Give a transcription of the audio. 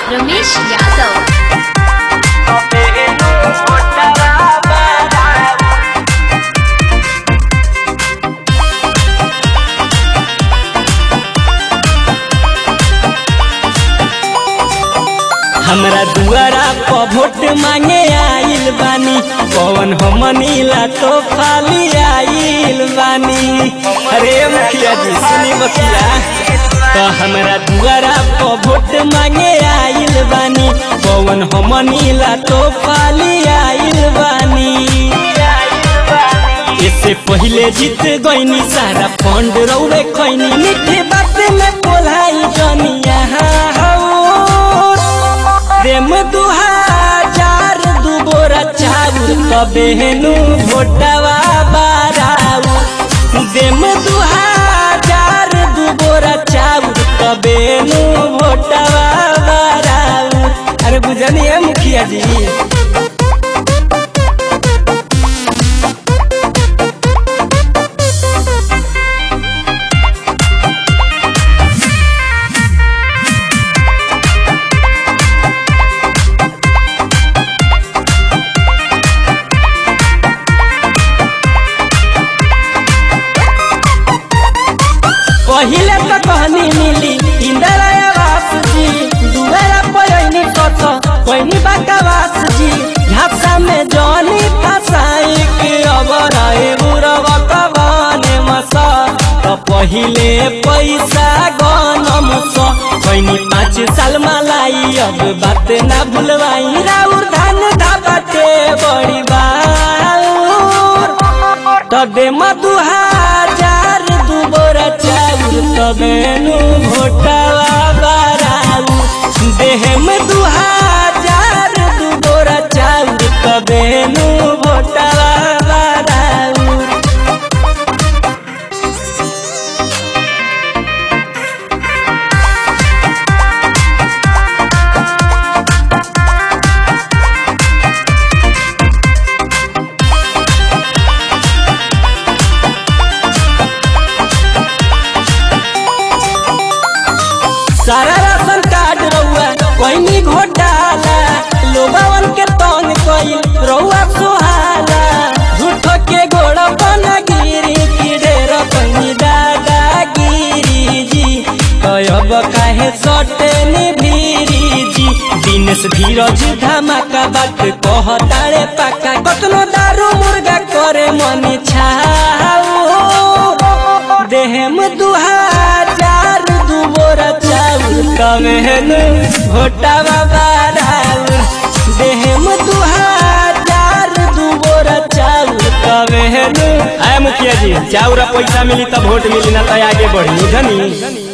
रमेश यादव हमरा दुआरा पर वोट मांगे आइल बानी कौन हमनी ला तो खाली आइल बानी अरे मुखिया जी सुनी मुखिया तो हमरा दुआरा पर वोट मांगे आइल बानी कौन हमनी ला तो खाली आइल बानी इससे पहले जीत गईनी सारा फंड रौड़े खैनी मीठे बात में बोलाई जनिया प्रेम दू हजार दू बोरा चाउर कबेनु भोटवा बाराउ देम दू हजार दू बोरा चाउर कबेनु भोटवा बाराउ अरे बुझनिए मुखिया जी पहिले तो कहनी मिली इंदिरा आवास जी दुआरा पयनी कथ कोइनी बाकावास जी झापसा में जनी फसाई के अबर आए बुरव कबने मसा तो पहिले पैसा गनम स कोइनी पाँच साल मलाई अब बात ना भूलवाई राउर धान धाबाटे बड़ी बाउर तबे मधु हजार दू बोरा चाउर तबेनु भोटवा बाराउ देह में दू हजार दू बोरा चाउर तबेनु भोटवा बाराउ सारा राशन कार्ड रउआ कोइनी घोटाला लोबावन के तंग कइल रउआ सुहाला झूठ के गोड़ बना गिरी किडेर कइनी दादा गिरी जी कयब काहे सटे नि भीरी जी दिनेश धीरज धमाका बात कहतारे पाका कतनो दारू मुर्गा करे मनी छाऊ देहम दू हजार दू बोरा चाउर कमेहन घोटावा बाराउर देहम दू हजार दू बोरा चाउर कमेहन आय मुखिया जी चाउर पैसा मिली तब वोट मिली ना तो आगे बढ़ी धनी